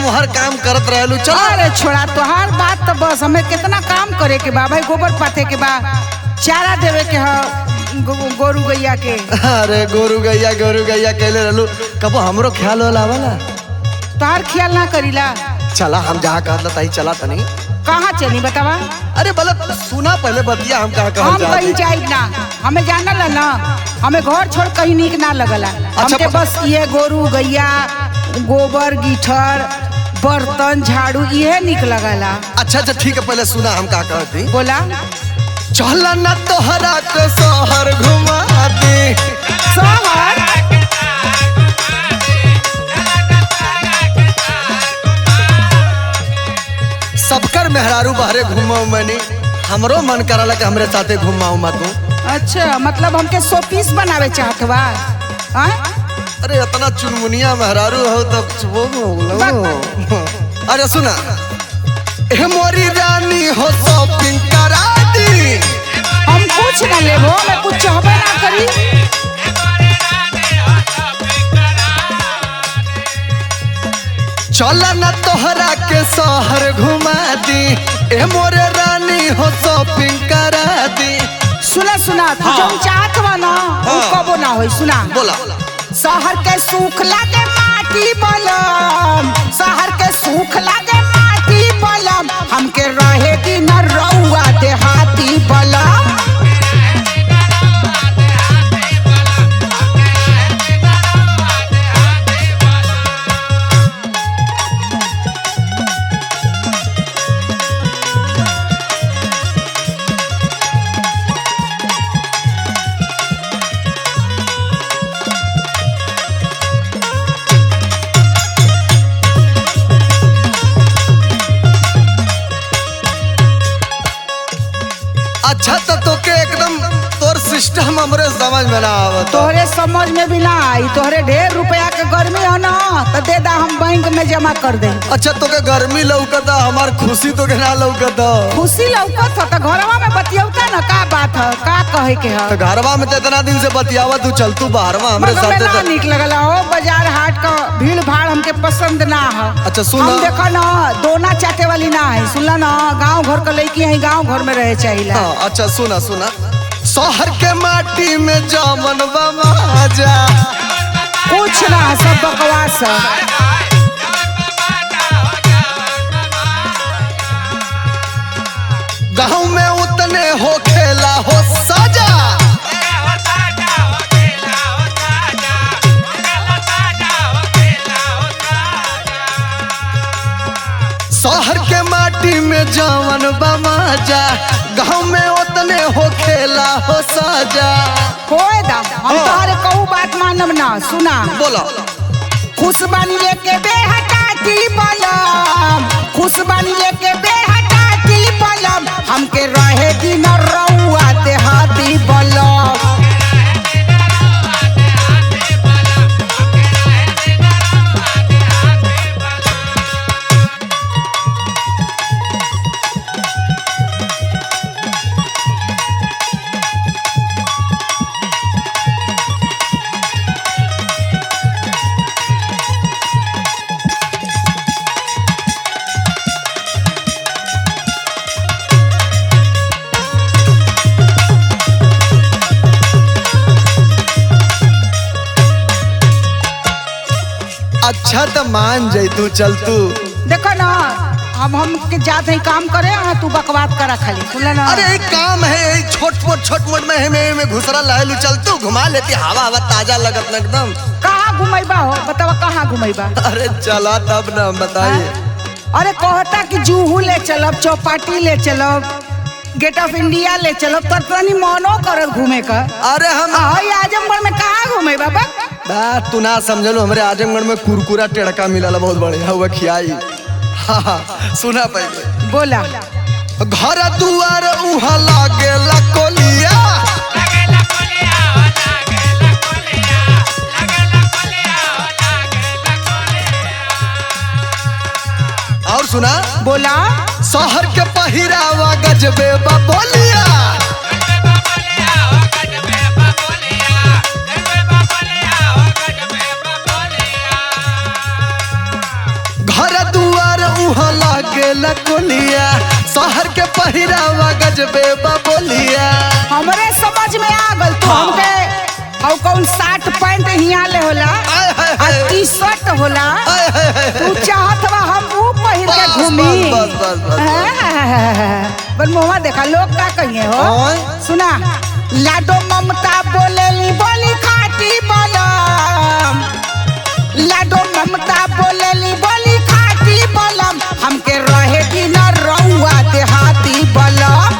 हर काम करत रहलू चल अरे छोड़ा तोहार बात तो बस हमें कितना काम करे के बा भाई गोबर पाथे के बा चारा देवे के ह गो- गोरू गैया के अरे गोरू गैया गोरू गैया कहले रहलू कबो हमरो ख्याल होला वाला तोहार ख्याल ना करीला चला हम जहाँ कहला तही चला तनी कहाँ चली बतावा अरे बलत सुना पहले बतिया हम कहाँ हम कहाँ कहीं जा जाई ना हमें जाना ला ना हमें घर छोड़ कहीं नीक ना लगला हमके प- बस ये गोरू गैया गोबर गिठर बर्तन झाड़ू ये निक लगला अच्छा अच्छा ठीक है पहले सुना हम का कहती बोला चल न तोहरा के शहर घुमा दी शहर सबकर मेहरारू बहरे घुमाऊ मनी हमरो मन करला कि हमरे साथे घुमाऊ मा तू अच्छा मतलब हमके शो पीस बनावे चाहत बा हाँ? अरे इतना चुनमुनिया मेहरारू हो तब वो हो अरे सुना ए मोरी रानी हो शॉपिंग करा दी हम कुछ ना लेबो मैं कुछ चाहबे ना करी चल न तोहरा के शहर घुमा दी ए मोरे रानी हो शॉपिंग करा दी सुना सुना तू हाँ। जो चाहत बा ना उ हाँ। कबो ना होई सुना बोला शहर के सुख लागे माटी बलम शहर के सुख लागे माटी बलम हमके रहे कि न रउआ देहाती बलम अच्छा तो तोके एकदम तोर सिस्टम हमरे समझ में ना आवत तोहरे समझ में भी ना आई तोहरे ढेर रुपया के गर्मी है ना तो दे दा हम बैंक में जमा कर दे अच्छा तोके गर्मी लौकता हमार खुशी तोके ना लौकता खुशी लौकत हो तो घरवा में बतियौता ना का बात है का कहे के है तो घरवा में तो इतना दिन से बतियावा तू चल तू बाहरवा हमरे मगर में साथे ना तो निक लगला हो बाजार हाट का भीड़ भाड़ हमके पसंद ना है अच्छा, सुन हम ना। देखो ना दोना चाटे वाली ना है सुनला ना गांव घर का लड़की है गांव घर में रहे चाहिए हाँ, अच्छा सुना सुना शहर के माटी में जामन बमाजा कुछ ना है, सब बकवास है गाँव में उतने हो खेला हो सजा शहर के माटी में जामन बमाजा गाँव में उतने हो खेला हो सजा होए दा हम हाँ। तोहरे कहू बात मानब ना सुना बोला खुश बन लेके बेहटाती बलम खुश बन लेके बेहटाती बलम हमके रहे दिन रउआ देहाती बलम अच्छा तो मान जाई तू चल तू देखो ना हम हम के जाते हैं काम करे हाँ तू बकवास करा खाली सुन ना अरे एक काम है यही छोट मोट छोट मोट में में, में घुसरा लहलू चल तू घुमा लेती हवा हवा ताजा लगत ना एकदम कहाँ घुमैबा हो बतावा कहाँ घुमैबा अरे चला तब ना बताइए अरे कहता कि जूहू ले चलब चौपाटी ले चलब गेट ऑफ इंडिया ले चलब तो तनी मनो करत घूमे का अरे हम हई आजमगढ़ में कहाँ घूमे बाबा बा तू ना समझलो हमरे आजमगढ़ में कुरकुरा टेड़का मिलल बहुत बढ़िया हुआ खियाई हाँ हाँ, सुना पहले बोला घर दुआर उहाँ लागेला कोलिया और सुना बोला शहर के पहिरावा गजबे बा बोलिया घर न कोलिया शहर के पहिरावा गजबे बोलिया हमरे समझ में आ गल तू हाँ। हमके हौ कौन शर्ट पैंट हिया ले होला आय हाय आ हाय टी शर्ट होला आय हाय हाय तू चाहत बा हम वो पहिर के बस, घूमी बस, बस, बस, बस। पर मुँह देखा लोग का कहिए हो ओय। सुना लाडो ममता बोलेली बोली खाटी बोलम लाडो ममता बोलेली बोली खाटी बोलम हमके रहे कि न रउआ देहाती बोलम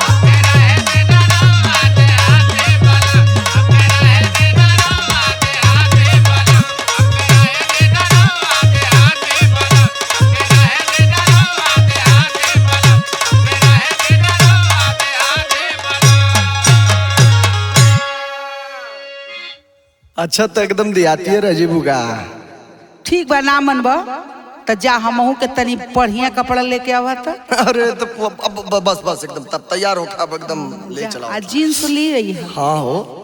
अच्छा तो एकदम दियाती है राजीव का ठीक बा ना मनबा त जा हमहू के तनी बढ़िया कपड़ा लेके आवा त अरे तो अब अब- बस बस एकदम तब तैयार हो अब एकदम ले चलाओ आ जीन्स ली रही है हाँ हो